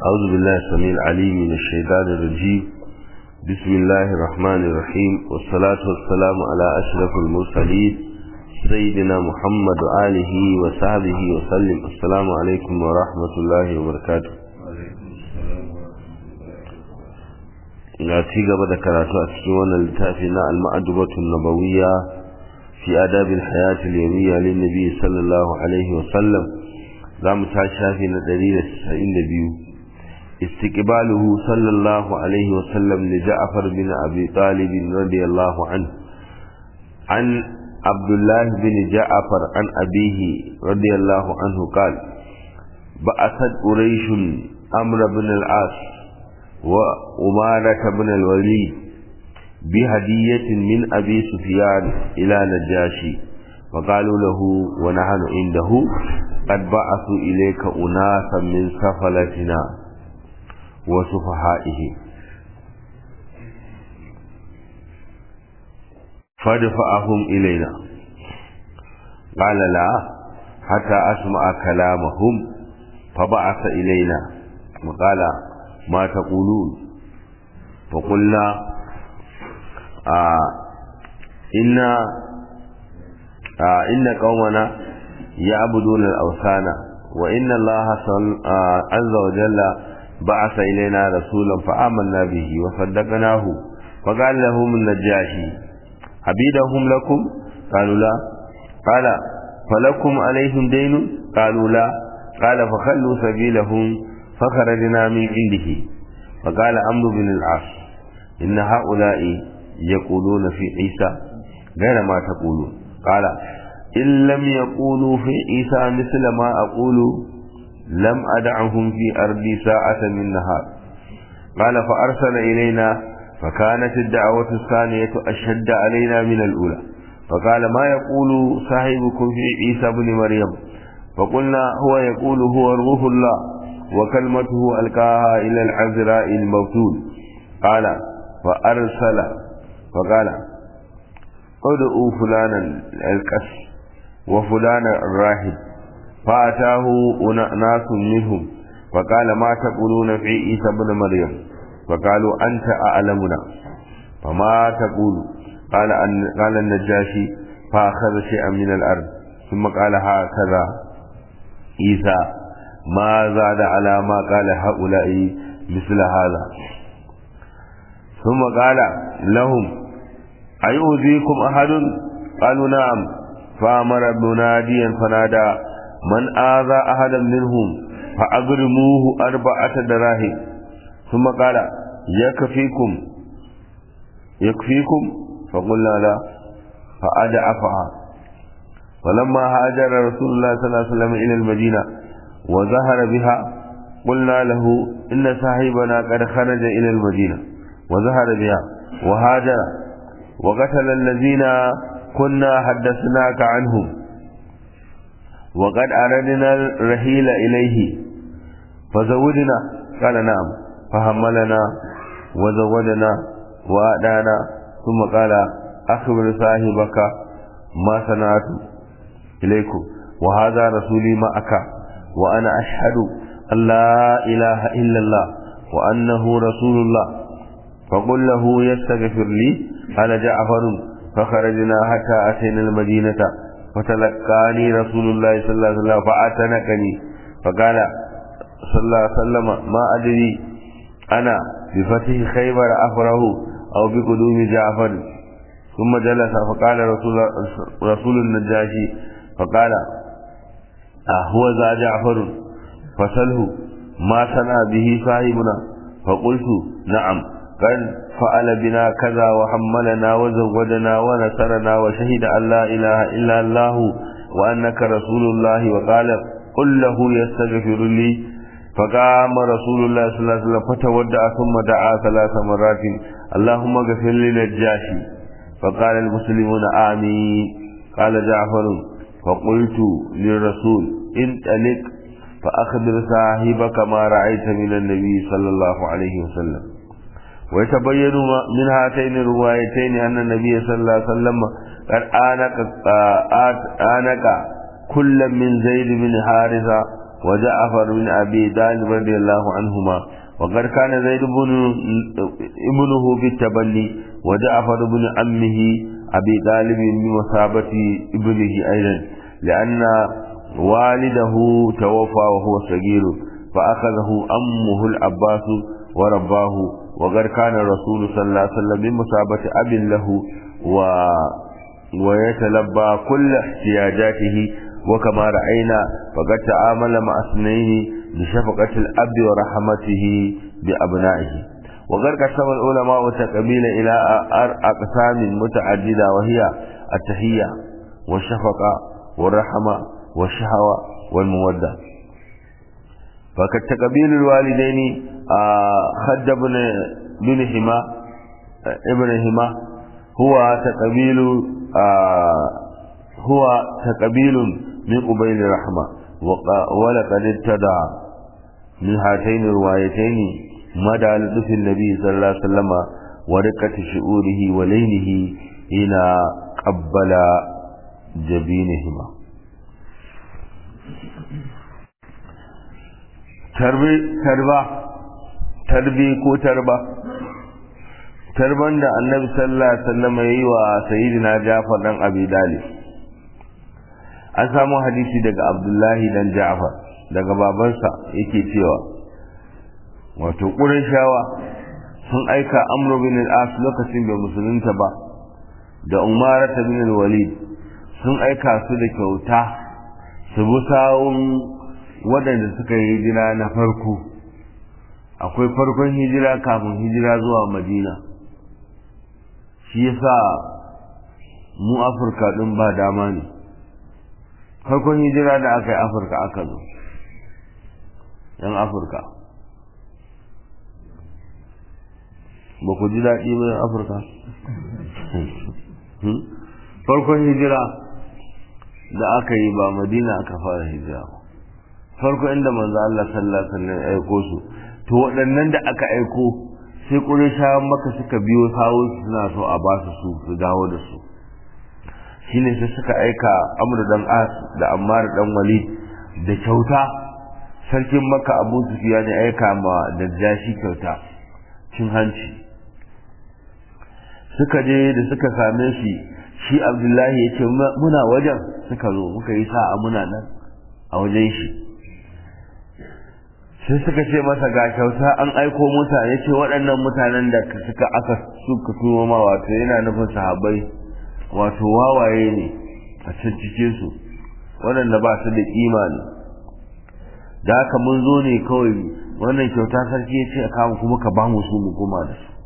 أعوذ بالله السميع العليم من الشيطان الرجيم بسم الله الرحمن الرحيم والصلاة والسلام على أشرف المرسلين سيدنا محمد وآله وصحبه وسلم السلام عليكم ورحمة الله وبركاته ga ci gaba da karatu a cikin wannan littafi na al-ma'adubatu nabawiyya fi adabil hayati al-yawmiyya lin nabi sallallahu alaihi wa sallam zamu ta shafi na 192 istiqbaluhu sallallahu alaihi wa sallam li Ja'far bin Abi Talib radiyallahu anhu an Abdullah bin Ja'far an abihi radiyallahu anhu qala ba'athat quraish amr bin al-as وأمارة بن الوليد بهدية من أبي سفيان إلى نجاشي وقالوا له ونحن عنده قد بعثوا إليك أناسا من سفلتنا وسفهائه فادفعهم إلينا قال لا حتى أسمع كلامهم فبعث إلينا وقال ما تقولون فقلنا آه إن آه إن قومنا يعبدون الأوثان وإن الله آه عز وجل بعث إلينا رسولا فآمنا به وصدقناه فقال لهم النجاشي عبيدهم لكم قالوا لا قال فلكم عليهم دين قالوا لا قال فخلوا سبيلهم فخرجنا من عنده فقال عمرو بن العاص إن هؤلاء يقولون في عيسى غير ما تقولون قال إن لم يقولوا في عيسى مثل ما أقول لم أدعهم في أرضي ساعة من نهار قال فأرسل إلينا فكانت الدعوة الثانية أشد علينا من الأولى فقال ما يقول صاحبكم في عيسى بن مريم فقلنا هو يقول هو روح الله وكلمته ألقاها إلى العذراء الموتول قال فأرسل فقال ادعوا فلانا الكس وفلانا الراهب فأتاه ناس منهم فقال ما تقولون في عيسى بن مريم فقالوا أنت أعلمنا فما تقول قال أن قال النجاشي فأخذ شيئا من الأرض ثم قال هكذا عيسى ما زاد على ما قال هؤلاء مثل هذا ثم قال لهم أيؤذيكم أحد قالوا نعم فأمر مناديا فنادى من آذى أحدا منهم فأغرموه أربعة دراهم ثم قال يكفيكم يكفيكم فقلنا لا فأدعفها ولما هاجر رسول الله صلى الله عليه وسلم إلى المدينة وظهر بها قلنا له إن صاحبنا قد خرج إلى المدينة وظهر بها وهاجر وقتل الذين كنا حدثناك عنهم وقد أردنا الرحيل إليه فزودنا قال نعم فحملنا وزودنا وأدانا ثم قال أخبر صاحبك ما صنعت إليكم وهذا رسولي معك وأنا أشهد أن لا إله إلا الله وأنه رسول الله فقل له يستغفر لي قال جعفر فخرجنا حتى أتينا المدينة فتلقاني رسول الله صلى الله عليه وسلم فأتنكني فقال صلى الله عليه وسلم ما أدري أنا بفتح خيبر أفره أو بقدوم جعفر ثم جلس فقال رسول, رسول النجاشي فقال أهو ذا جعفر فسله ما صنع به صاحبنا فقلت نعم قد فعل بنا كذا وحملنا وزودنا ونصرنا وشهد أن لا إله إلا الله وأنك رسول الله وقال قل له يستغفر لي فقام رسول الله صلى الله عليه وسلم فتودع ثم دعا ثلاث مرات اللهم اغفر لنجاشي فقال المسلمون آمين قال جعفر فقلت للرسول انطلق فأخبر صاحبك ما رأيت من النبي صلى الله عليه وسلم ويتبين من هاتين الروايتين أن النبي صلى الله عليه وسلم قد آنك, آنك كل من زيد بن حارثة وجعفر بن أبي طالب رضي الله عنهما وقد كان زيد بن ابنه في التبني وجعفر بن عمه أبي طالب بمثابة ابنه أيضا لأن والده توفى وهو صغير فأخذه أمه العباس ورباه وقد كان الرسول صلى الله عليه وسلم بمثابة أب له و ويتلبى كل احتياجاته وكما رأينا فقد تعامل مع اثنين بشفقة الأب ورحمته بأبنائه وقد قسم العلماء التقبيل إلى أقسام متعددة وهي التحية والشفقة والرحمة والشهوة والمودة فكالتقبيل الوالدين خد بن بن حما ابن حما هو تقبيل هو تقبيل من قبيل الرحمة ولقد ابتدع من هاتين الروايتين مدى لطف النبي صلى الله عليه وسلم ورقة شعوره ولينه إلى قبل جبينهما tarba tarbi ko tarba tarban da annabi sallallahu alaihi wasallam yayi wa sayyidina Ja'far dan Abi Dalib an samu hadisi daga Abdullahi dan Ja'far daga babansa yake cewa wato Qurayshawa sun aika Amr bin al-As lokacin bai musulunta ba da Umar bin al-Walid sun aika su da kyauta su bi sawun waɗanda suka yi hijira na farko akwai farkon hijira kafin hijira zuwa madina shi yasa mu afirka ɗin ba dama ne farkon hijira da aka yi afirka aka zo yan afirka ba ku ji daɗi ba yan afirka farkon hijira da aka yi ba madina aka fara hijira ba farko inda manzo Allah sallallahu alaihi wasallam ya aiko su to waɗannan da aka aiko sai Qurayshawan maka suka biyo sawo suna so a ba su su su dawo da su shine sai suka aika Amr dan As da Ammar dan Walid da kyauta sarkin Makka Abu Sufyan ya aika ma da jashi kyauta cin hanci suka je da suka same shi shi Abdullahi ya ce muna wajen suka zo muka yi sa'a muna nan a wajen shi sai suka ce masa ga kyauta an aiko mutane ce waɗannan mutanen da suka aka suka tuwo ma wato yana nufin sahabbai wato wawaye ne a can cikin su waɗanda ba su da kima ne da haka mun zo ne kawai wannan kyauta sarki ya ce a kama kuma ka ba mu su mu koma da su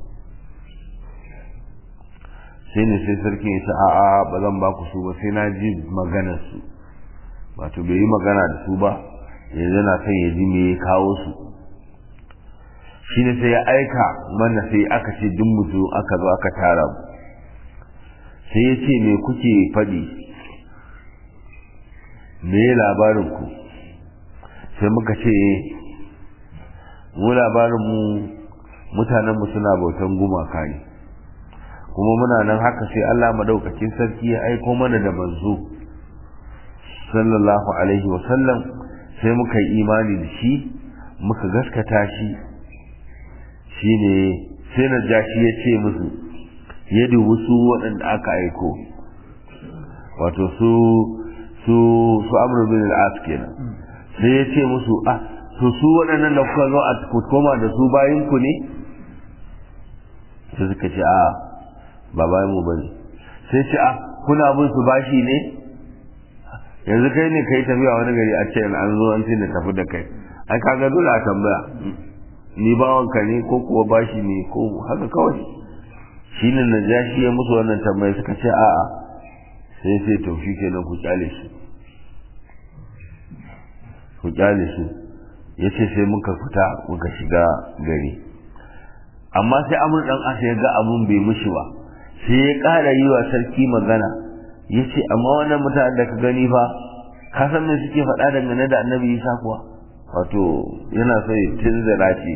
sai ne sai sarki ya ce a'a ba zan ba ku su ba sai na ji maganar su wato bai yi magana da su ba yanzu na son ya ji me ya kawo su shi ne sai ya aika mana sai aka ce duk mutu aka zo aka tara mu sai ya ce me kuke faɗi me ya labarin ku sai muka ce mu labarin mu mutanen mu suna bautan gumaka ne kuma muna nan haka sai Allah madaukakin sarki ya aiko mana da manzo sallallahu alaihi wa sallam sai muka yi imani da shi muka gaskata shi shine sai na jashi ya ce musu ya dubi su waɗanda aka aiko wato su su su amru bin al-as kenan sai ya ce musu ah to su waɗannan da kuka zo a koma da su bayan ku ne sai suka ce a ba bayan mu bane sai ce a kuna bin su bashi ne yanzu kai ne kai tafiya wani gari a ce an zo an da tafi da kai ai kaga dole a tambaya ni bawanka ne ko kuwa bashi ne ko haka kawai shi ne na ja shi ya musu wannan tambaya suka ce a'a sai sai to shi kenan ku kyale su ku kyale su ya ce sai muka fita muka shiga gari amma sai amur dan asa ya ga abun bai mushi ba sai ya ƙara yi wa sarki magana ya ce amma wannan mutane da ka gani fa ka san me suke faɗa dangane da annabi isa kuwa wato yana so ya tunzura ce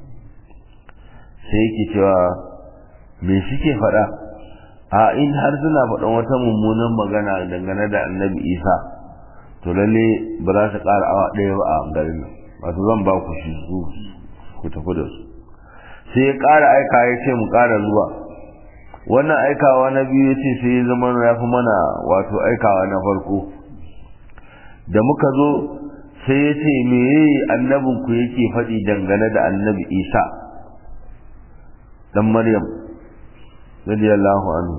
sai yake cewa me suke faɗa a in har suna faɗan wata mummunan magana dangane da annabi isa to to lalle ba za su ƙara awa ɗaya ba a garin nan wato zan ba ku shi su ku tafi da su sai ya ƙara aika ya ce mu ƙara zuwa wannan aikawa na biyu ya ce sai ya zama ya fi mana wato aikawa na farko da muka zo sai ya ce me annabinku yake faɗi dangane da annabi isa dan maryam radiyallahu anhu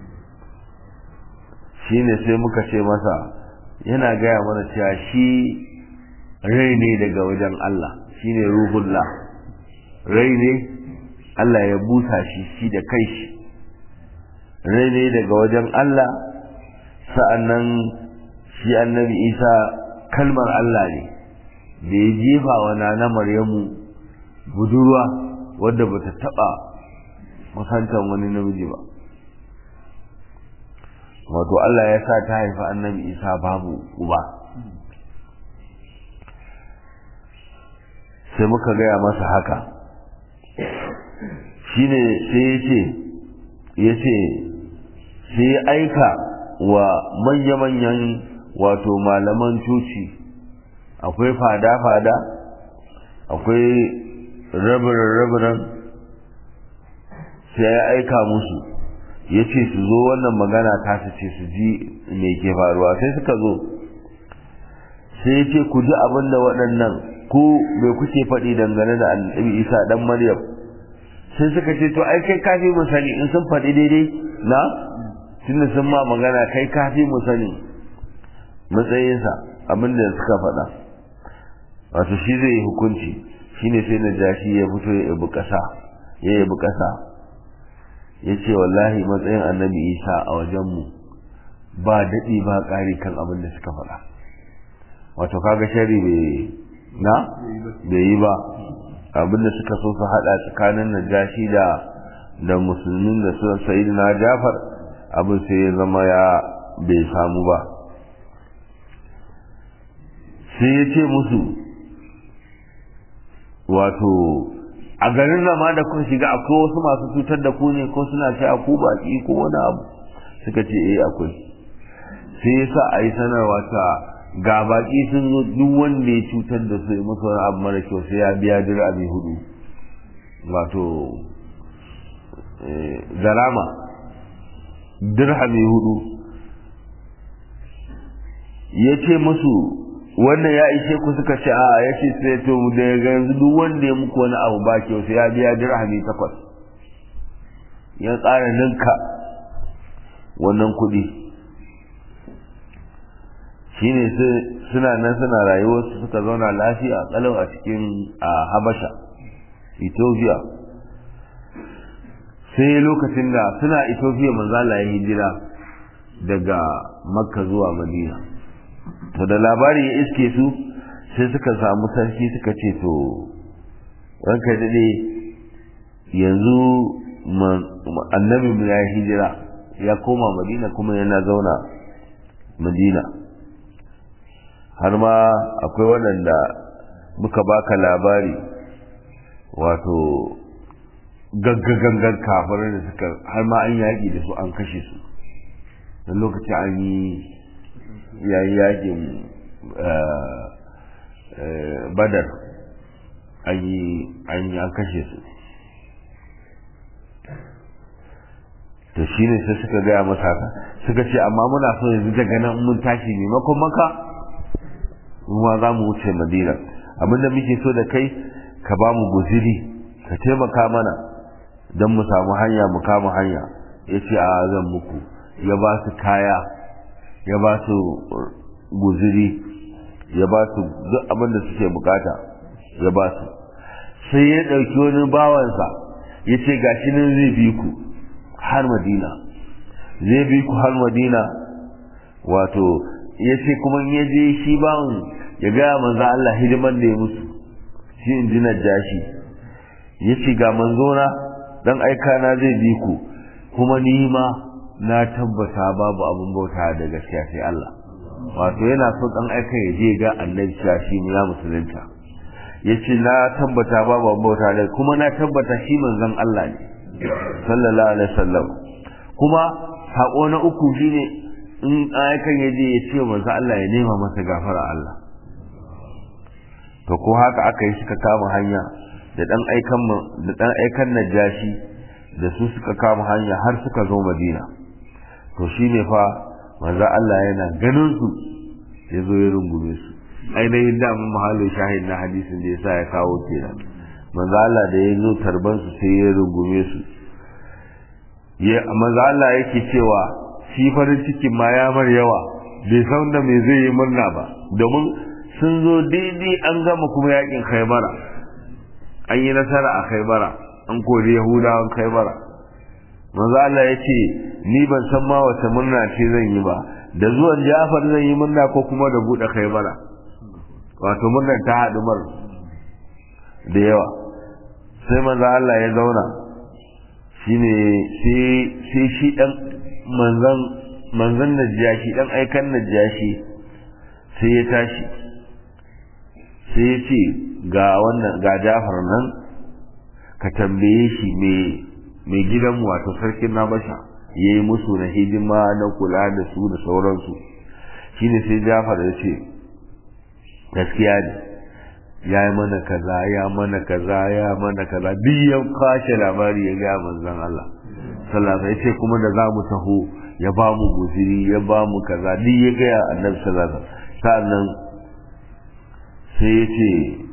shine sai muka ce masa yana gaya mana cewa shi rai ne daga wajen Allah shine ruhullah rai ne Allah ya busa shi shi da kai shi rai ne daga wajen Allah sa'annan shi annabi isa kalmar Allah ne da ya jefa wa na maryamu budurwa wadda bata taba kusantan wani namiji ba wato Allah ya sa ta haifi annabi isa babu uba sai muka gaya masa haka shine sai ya ce ya ce sai ya aika wa manya-manyan wato malaman coci akwai fada-fada akwai rabiran-rabiran sai ya aika musu ya ce su zo wannan magana ta su ce su ji me ke faruwa sai suka zo sai ya ce ku ji abin da waɗannan ku bai kuke faɗi dangane da annabi isa dan maryam sai suka ce to ai kai kafi mu sani in sun faɗi daidai na tunda sun ma magana kai kafi mu sani matsayinsa abin da suka faɗa wato shi zai yi hukunci shine sai na jashi ya fito ya yabi ƙasa ya yabi ƙasa ya ce wallahi matsayin annabi isa a wajenmu ba daɗi ba ƙari kan abin da suka faɗa wato kaga shari bai na bai yi ba abin da suka so su haɗa tsakanin najashi da da musulmin da su sayi na jafar abin sai ya zama ya bai samu ba sai ya ce musu wato a garin zama da kun shiga akwai wasu masu cutar da ku ne ko suna ce a ku baki ko wani abu suka ce eh akwai sai yasa a yi sanarwa ta ga baki sun zo duk wanda ya cutar da su musu wani abu mara kyau sai ya biya dirami hudu wato garama dirhami hudu ya ce musu wannan ya ishe ku suka ce a ya ce sai to da yanzu duk wanda ya muku wani abu ba kyau sai ya biya dirhami takwas ya tsara ninka wannan kuɗi shine suna nan suna rayuwarsu suka zauna lafiya kalau a cikin a habasha ethiopia sai lokacin da suna ethiopia manzala ya hijira daga makka zuwa madina to da labari ya iske su sai suka samu sarki suka ce to ranka daɗe yanzu annabi mu ya hijira ya koma madina kuma yana zauna madina har ma akwai waɗanda muka baka labari wato gaggagangan kafirai da suka har ma an yaƙi da su an kashe su don lokaci an yi yayi yaƙin badar an yi an kashe su to shi ne sai suka gaya masa haka suka ce amma muna so yanzu daga nan mun tashi maimakon maka ruwa za mu wuce madina abinda muke so da kai ka ba mu guziri ka taimaka mana don mu samu hanya mu kama hanya ya ce a zan muku ya ba su kaya ya ba su guziri ya ba su duk abin da suke bukata ya ba su sai ya ɗauki wani bawansa ya ce gashi nan zai bi ku har madina zai bi ku har madina wato ya ce kuma ya je shi bawan ya gaya manzo Allah hidiman da ya musu shi in ji jashi ya ce ga manzona dan aika na zai bi ku kuma ni ma na tabbata babu abin bauta da gaskiya sai Allah wato yana so dan aika ya je ga annabi shi ya musulunta yace na tabbata babu abin bauta da kuma na tabbata shi manzon Allah ne sallallahu alaihi wasallam kuma sako na uku shine in aikan ya je ya ce manzo Allah ya nema masa gafara Allah to ko haka aka yi suka kama hanya da dan aikan da dan aikan najashi da su suka kama hanya har suka zo Madina to shine fa manzo Allah yana ganin su ya zo ya rungume su ainihin da mun mahallin shahid na hadisin da yasa ya kawo kenan manzo Allah da ya zo tarban su sai ya rungume su ya manzo Allah yake cewa shi farin cikin ma ya mar yawa bai san da me zai yi murna ba domin sun zo daidai an gama kuma yakin Khaibara an yi nasara a Khaibara an kori Yahudawan Khaibara manzo Allah ya ce ni ban san ma wata murna ce zan yi ba da zuwan Ja'far zan yi murna ko kuma da bude Khaibara wato murnar ta haɗu mar da yawa sai manzo Allah ya zauna shine sai sai shi dan manzan manzan najashi dan aikan najashi sai ya tashi sai ya ce ga wannan ga Ja'far nan ka tambaye shi me mai gidan wato sarkin Nabasha yayi musu na hidima na kula da su da sauransu shine sai Ja'far ya ce gaskiya ne ya yi mana kaza ya mana kaza ya mana kaza duk ya kwashe labari ya ga manzon Allah sallallahu alaihi wasallam kuma da zamu taho ya ba mu guziri ya ba mu kaza duk ya ga annabi sallallahu alaihi wasallam sannan sai ya ce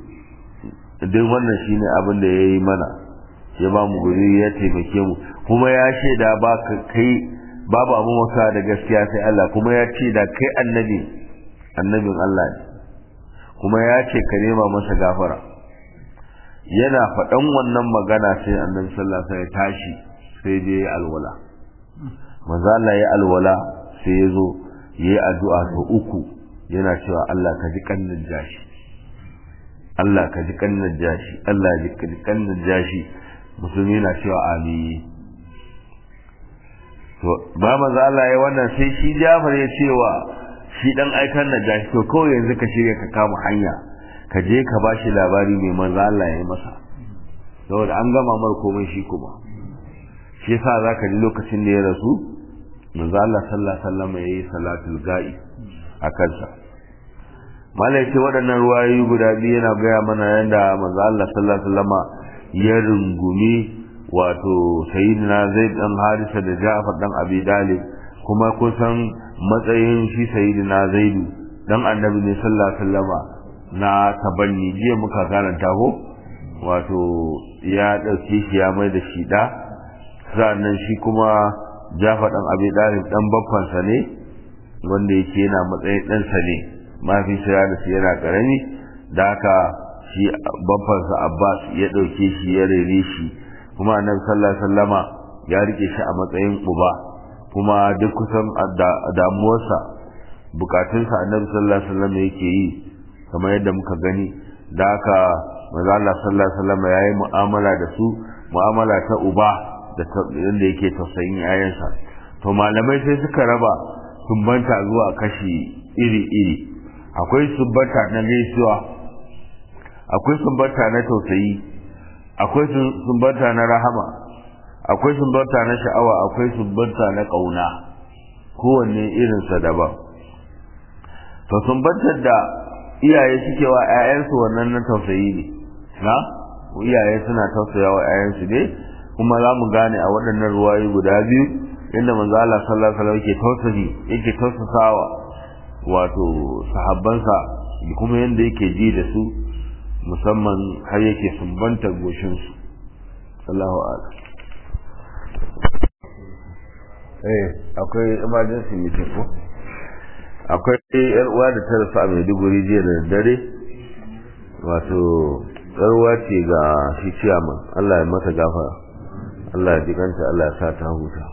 duk wannan shine abin da ya yi mana ya ba mu guziri ya taimake mu kuma ya shaida ba ka kai babu abin wasa da gaskiya sai Allah kuma ya ce da kai annabi annabin Allah ne kuma ya ce ka nema masa gafara yana faɗan wannan magana sai annabi sallallahu alaihi ya tashi sai je ya alwala manzo Allah ya alwala sai ya zo yayi addu'a ta uku yana cewa Allah ka ji kannin jashi Allah ka ji kannin jashi Allah ji kannin jashi musulmi na cewa amin to ba manzo Allah ya wannan sai shi Jafar ya cewa shi dan aikan na gashi to kawai yanzu ka shirya ka kama hanya ka je ka bashi labari mai manzo Allah ya yi masa saboda an gama mar komai shi kuma shi yasa zaka ji lokacin da ya rasu manzo Allah sallallahu alaihi wasallam yayi salatul ga'i a kansa malai ce waɗannan ruwayoyi guda biyu yana gaya mana yadda manzo Allah sallallahu alaihi wasallam ya rungumi wato sayyidina Zaid dan Harisa da Ja'far dan Abi Dalib kuma kusan matsayin shi sayyidina zaidu dan annabi ne sallallahu alaihi wasallama na tabanni jiya muka karanta ko wato ya dauke shi ya mai da shi da sannan shi kuma Jafar dan Abi Dalib dan babban sa ne wanda yake yana matsayin dan sa ne mafi sa da shi yana karami da haka shi babban sa Abbas ya dauke shi ya rere shi kuma annabi sallallahu alaihi wasallama ya rike shi a matsayin uba kuma duk kusan damuwarsa bukatunsa annabi sallallahu alaihi wasallam yake yi kamar yadda muka gani da haka manzo Allah sallallahu alaihi wasallam yayi mu'amala da su mu'amala ta uba da yadda yake tausayin yayansa to malamai sai suka raba sumbanta zuwa kashi iri-iri akwai sumbanta na gaisuwa akwai sumbanta na tausayi akwai sumbanta na rahama akwai sumbanta na sha'awa akwai sumbanta na ƙauna kowanne irinsa daban to sumbantar da iyaye suke wa 'ya'yansu wannan na tausayi ne na iyaye suna tausaya wa 'ya'yansu ne kuma za mu gane a waɗannan ruwayi guda biyu inda manzo Allah sallallahu alaihi wasallam yake tausayi yake tausasawa wato sahabbansa kuma yanda yake ji da su musamman har yake sumbanta goshinsu Allahu a'lam eh akwai emergency meeting ko akwai yar uwa da ta rasu a Maiduguri jiya da dare wato yar uwa ce ga shi ciyaman Allah ya mata gafara Allah ya jikanta Allah ya sa ta huta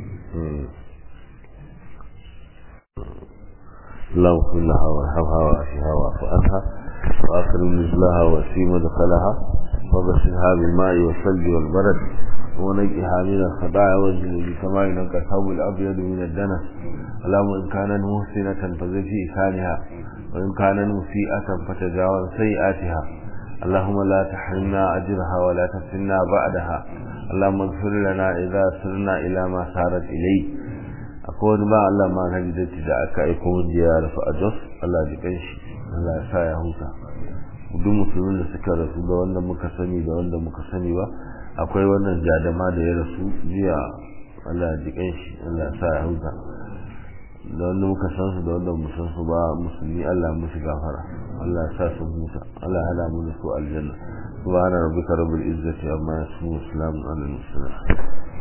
اللهم كن لها وارحمها واشفها واعف عنها واكرم نزلها وسيم دخلها وبشرها بالماء والثلج والبرد ونجئها من الخطايا والذنوب كما ينقى الثوب الابيض من الدنس اللهم ان كانت محسنة فزد في إحسانها وإن كانت مسيئة فتجاوز سيئاتها اللهم لا تحرمنا أجرها ولا تفتنا بعدها اللهم اغفر لنا إذا سرنا إلى ما سارت إليه akwai wani ba Allah ma kan datti da aka aiko wanda ya rasu a Jos Allah ji kanshi Allah ya sa ya huta duk musulmin da suka rasu da wanda muka sani da wanda muka sani ba akwai wannan jadama da ya rasu jiya Allah ji kanshi Allah ya sa ya huta da wanda muka san su da wanda mu san su ba musulmi Allah musu gafara Allah ya sa su huta Allah ya hada mu da su aljanna subhana rabbika rabbil izzati amma yasifun salamun alal mursalin